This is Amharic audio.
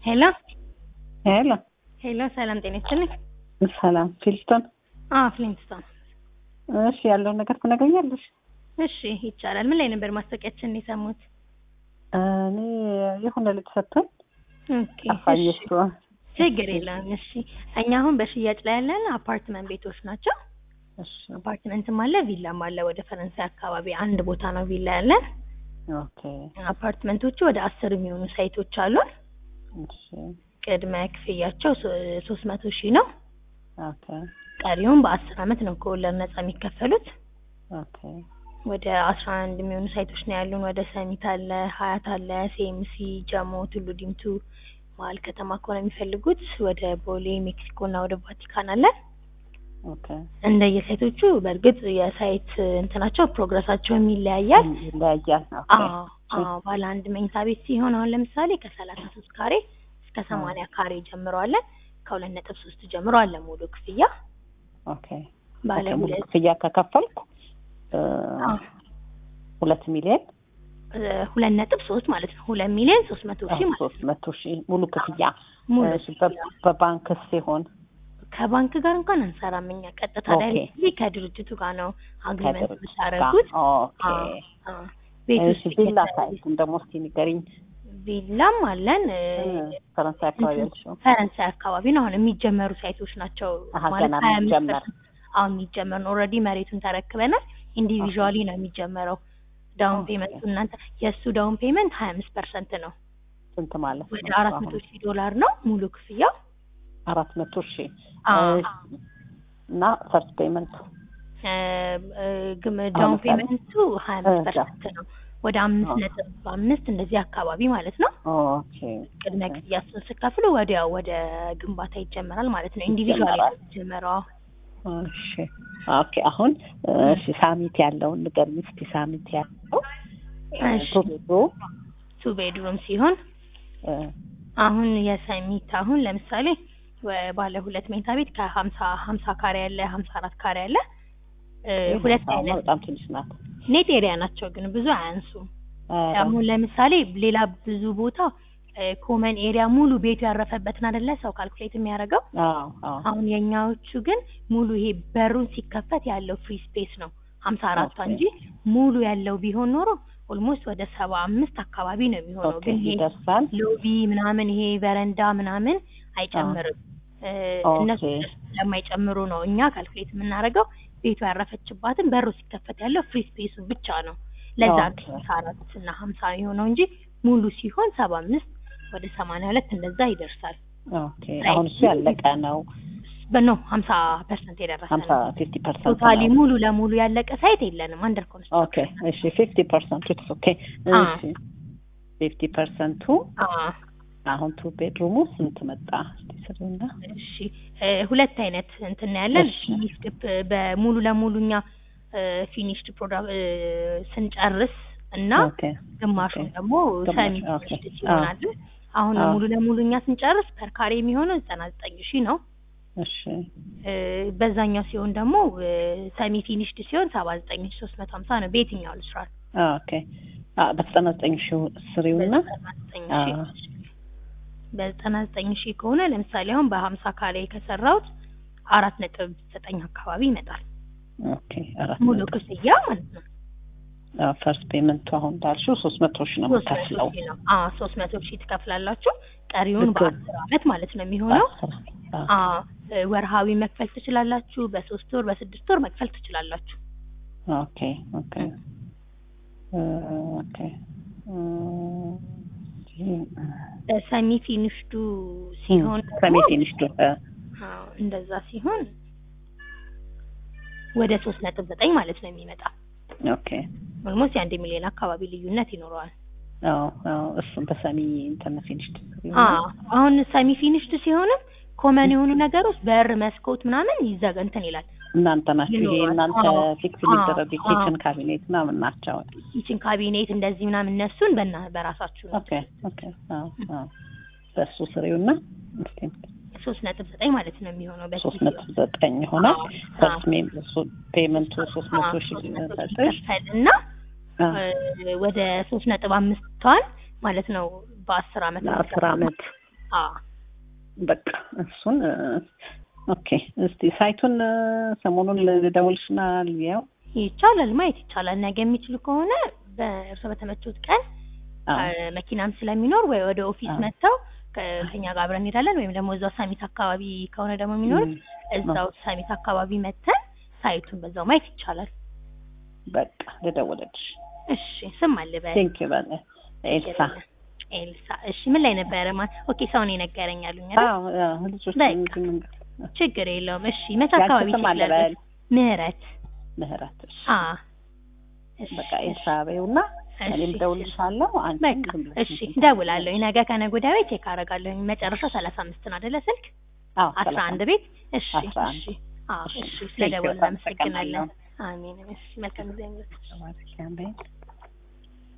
ሄሎ ሄሎ ሄሎ፣ ሰላም ጤና ይስጥልኝ። ሰላም ፊልስቶን። አዎ ፍሊንትስቶን። እሺ ያለውን ነገር ትነግረኛለሽ? እሺ ይቻላል። ምን ላይ ነበር ማስታወቂያችን የሰሙት? እኔ የሆነ ልጅ ሰጥቶኝ ኦኬ ጠፋኝ። እሺ፣ እሱ ችግር የለውም። እሺ እኛ አሁን በሽያጭ ላይ ያለን አፓርትመንት ቤቶች ናቸው። እሺ አፓርትመንትም አለ ቪላም አለ። ወደ ፈረንሳይ አካባቢ አንድ ቦታ ነው ቪላ ያለን። ኦኬ አፓርትመንቶቹ ወደ አስር የሚሆኑ ሳይቶች አሉን። እሺ ቅድመ ክፍያቸው ሶስት መቶ ሺህ ነው። ኦኬ ቀሪውን በአስር አመት ነው ከወለድ ነጻ የሚከፈሉት። ኦኬ ወደ አስራ አንድ የሚሆኑ ሳይቶች ነው ያሉን። ወደ ሰሚት አለ፣ ሀያት አለ፣ ሴምሲ፣ ጀሞ፣ ቱሉ ዲምቱ መሀል ከተማ ከሆነ የሚፈልጉት ወደ ቦሌ፣ ሜክሲኮ እና ወደ ቫቲካን አለ። ኦኬ እንደየሳይቶቹ በእርግጥ የሳይት እንትናቸው ፕሮግረሳቸውም ይለያያል። ይለያያል። ኦኬ አዎ አዎ ባለ አንድ መኝታ ቤት ሲሆን አሁን ለምሳሌ ከሰላሳ ሶስት ካሬ እስከ ሰማንያ ካሬ ጀምሮ አለ። ከሁለት ነጥብ ሶስት ጀምሮ አለ ሙሉ ክፍያ። ኦኬ ባለ ኦኬ፣ ሙሉ ሁለት ክፍያ ከከፈልኩ እ አዎ ሁለት ሚሊዮን እ ሁለት ነጥብ ሶስት ማለት ነው። ሁለት ሚሊዮን ሶስት መቶ ሺህ ማለት ሶስት መቶ ሺህ ሙሉ ክፍያ ሙሉ እሺ፣ በ- በባንክ ሲሆን ከባንክ ጋር እንኳን አንሰራም እኛ ቀጥታ ኦኬ። ዳይሬክትሊ ከድርጅቱ ጋር ነው አግሪመንት ከድርጅት የምታደርጉት። ጋር ኦኬ። አዎ፣ አዎ። ቤት እሺ ውስጥ ቪላ የተለያዩ- ሳይቱን ደግሞ እስኪ ንገሪኝ። ቪላም አለን እ፣ ፈረንሳይ አካባቢ ያልሽው ፈረንሳይ አካባቢ ነው አሁን የሚጀመሩ ሳይቶች ናቸው። አሀ፣ ማለት ገና ሀያ አምስት የሚጀመር። ፐርሰንት አሁን የሚጀመር ነው። ኦልሬዲ መሬቱን ተረክበናል። ኢንዲቪዥዋሊ ነው የሚጀመረው። ዳውን ኦኬ። ፔመንቱ እናንተ የእሱ ዳውን ፔመንት ሀያ አምስት ፐርሰንት ነው። ስንት ማለት ወደ ነው? አራት መቶ ሺህ ዶላር ነው ሙሉ ክፍያው። አራት መቶ ሺህ አዎ። እሺ። እና ፈርስት ፔመንት እ፣ እ፣ ግም ዳውን ለምሳሌ? ፔመንቱ ሀያ አምስት እዛ። ፐርሰንት ነው። ወደ አምስት ኦኬ። ነጥብ አምስት እንደዚህ አካባቢ ማለት ነው። ኦኬ ቅድመ ክፍያ እሱን ስከፍሉ ወዲያው ወደ ግንባታ ይጀመራል ማለት ነው። ኢንዲቪዥዋል ይጀመራል። የሚጀመረው እሺ ኦኬ። አሁን እሺ ሳሚት ያለውን ንገሪኝ እስኪ። ሳሚት ያለው እሺ። ቶሎ ቱ ቤድሩም ሲሆን እ፣ አሁን የሰሚት አሁን ለምሳሌ ወ- ባለ ሁለት መኝታ ቤት ከሀምሳ ሀምሳ ካሬ ያለ ሀምሳ አራት ካሬ ያለ እ፣ ሁለት አዎ፣ አይነት በጣም ትንሽ ናት። ኔት ኤሪያ ናቸው ግን ብዙ አያንሱም። ኧረ፣ አሁን ለምሳሌ ሌላ ብዙ ቦታ ኮመን ኤሪያ ሙሉ ቤቱ ያረፈበትን አይደለ ሰው ካልኩሌት የሚያደርገው። አዎ አዎ አሁን የኛዎቹ ግን ሙሉ ይሄ በሩን ሲከፈት ያለው ፍሪ ስፔስ ነው ሀምሳ አራቷ ኦኬ። እንጂ ሙሉ ያለው ቢሆን ኖሮ ኦልሞስት ወደ ሰባ አምስት አካባቢ ነው የሚሆነው። ኦኬ ግን ይሄ ይደርሳል። ሎቢ ምናምን ይሄ በረንዳ ምናምን አይጨምርም። እ፣ ኦኬ። እነሱ ስለማይጨምሩ ነው እኛ ካልኩሌት የምናደርገው ቤቱ ያረፈችባትን በሩ ሲከፈት ያለው ፍሪ ስፔሱ ብቻ ነው። ለዛ ኦኬ። ሀምሳ አራት እና ሀምሳ የሆነው እንጂ ሙሉ ሲሆን ሰባ አምስት ወደ ሰማንያ ሁለት እንደዛ ይደርሳል። ኦኬ አሁን እሱ ያለቀ ነው። በኖ ሀምሳ ፐርሰንት የደረሰ ሀምሳ ነው። ፊፍቲ ፐርሰንት ቶታሊ ሙሉ ለሙሉ ያለቀ ሳይት የለንም። አንደር ኦኬ ኮንስትራክሽን እሺ ፊፍቲ ፐርሰንቱ ኢትስ ኦኬ አ። እሺ ፊፍቲ ፐርሰንቱ አሁን ቱ ቤድሩሙ ስንት መጣ? እስቲ ስሪና እሺ እ፣ ሁለት አይነት እንትን ነው ያለን። እሺ። ፊኒሽድ በሙሉ ለሙሉ እኛ ፊኒሽድ ፕሮዳክት ስንጨርስ እና ኦኬ ግማሹን ኦኬ። ደግሞ ግማሽ፣ ሰሚ ኦኬ። ፊኒሽድ ሲሆናል። አሁን አዎ። ሙሉ ለሙሉ እኛ ስንጨርስ ፐር ካሬ የሚሆነው ዘጠና ዘጠኝ ሺህ ነው። እሺ እ፣ በዛኛው ሲሆን ደግሞ ሰሚ ፊኒሽድ ሲሆን ሰባ ዘጠኝ ሺህ ሶስት መቶ ሀምሳ ነው። በየትኛው ልስራል? ኦኬ አ በዘጠና ዘጠኝ ሺህ ስሪውና በዘጠና ዘጠኝ አ ሺህ በዘጠና ዘጠኝ ሺህ ከሆነ ለምሳሌ አሁን በሀምሳ ካሬ ከሰራሁት አራት ነጥብ ዘጠኝ አካባቢ ይመጣል ኦኬ አራት ሙሉ ነጥብ። ክፍያ ማለት ነው። አ ፈርስት ፔመንቱ አሁን እንዳልሽው ሶስት መቶ ሺህ ነው ሶስት መቶ የምከፍለው ሺህ ነው። አዎ ሶስት መቶ ሺህ ትከፍላላችሁ። ቀሪውን ልክ- በአስር አመት ማለት ነው የሚሆነው። በአስር አ አዎ እ፣ ወርሃዊ መክፈል ትችላላችሁ። በሶስት ወር በስድስት ወር መክፈል ትችላላችሁ። ኦኬ ኦኬ እ፣ ኦኬ እ፣ ሰሚ ፊኒሽዱ ሲሆን ሰሚ ደግሞ ፊኒሽዱ እ፣ አዎ እንደዛ ሲሆን ወደ ሶስት ነጥብ ዘጠኝ ማለት ነው የሚመጣ ኦኬ ኦልሞስት የአንድ ሚሊዮን አካባቢ ልዩነት ይኖረዋል። አዎ አዎ እሱም በሰሚ እንትን ፊኒሽድ አዎ አሁን ሰሚ ፊኒሽድ ሲሆንም ኮመን የሆኑ ነገሮች በር፣ መስኮት ምናምን ይዘጋ እንትን ይላል። እናንተ ናችሁ ይሄ ይኖራል። እናንተ አዎ፣ ፊክስ አዎ፣ የሚደረጉ አዎ። ኪችን ካቢኔት ምናምን ናቸው። ኪችን ካቢኔት እንደዚህ ምናምን እነሱን በና በራሳችሁ ነው ኦኬ ኦኬ አዎ አዎ በእሱ ስሪውና እስቲ ሶስት ነጥብ ዘጠኝ ማለት ነው የሚሆነው ሶስት በኪስ ነጥብ ዘጠኝ ይሆናል። አዎ፣ ፈርስት ሜም ፔመንቱ ሶስት መቶ ሺህ ሰጠሽ ይከፈል እና እ፣ ወደ ሶስት ነጥብ አምስቷን ማለት ነው በአስር አመት ለአስር አመት አዎ በቃ እሱን እ፣ ኦኬ። እስቲ ሳይቱን እ፣ ሰሞኑን ልደውልሽና ልያው። ይቻላል፣ ማየት ይቻላል። ነገ የሚችሉ ከሆነ በእርሶ በተመቹት ቀን አዎ አ፣ መኪናም ስለሚኖር ወይ ወደ ኦፊስ አዎ። መጥተው ከ- ከኛ ጋር አብረን እንሄዳለን። ወይም ደግሞ እዛው ሳሚት አካባቢ ከሆነ ደግሞ የሚኖሩት እም፣ እዛው ሳሚት አካባቢ መተን ሳይቱን በዛው ማየት ይቻላል። በቃ ልደውልልሽ። እሺ ስም አለ በ ቴንክ ዩ በለ ኤልሳ። ኤልሳ። እሺ ምን ላይ ነበረ? ማን ኦኬ፣ ሰውን የነገረኝ አሉኝ አይደል? አዎ አዎ፣ ልጆች በቃ። እንትን መንገድ ችግር የለውም። እሺ መቼ ያንቺ አካባቢ ስም አለ ይችላል? በል ምህረት ምህረት። እሺ አ እሺ በቃ ኤልሳ በይውና እኔም እሺ እደውልልሻለሁ። አንቺም በቃ ዝም ብለሽ እሺ እንትን እደውላለሁ። ነገ ከነገ ወዲያ ቤት ቼክ አደርጋለሁ። መጨረሻው ሰላሳ አምስት ነው አይደለ ስልክ? አዎ አስራ ሰላሳ አንድ ቤት እሺ አስራ አንድ እሺ አዎ እሺ፣ እሺ ቴንክ ዩ፣ ስለደወልን በጣም እናመሰግናለን። አመሰግናለሁ። አሜን። እሺ መልካም ጊዜ ይሁንልዎት። ተባረኪ፣ አሜን።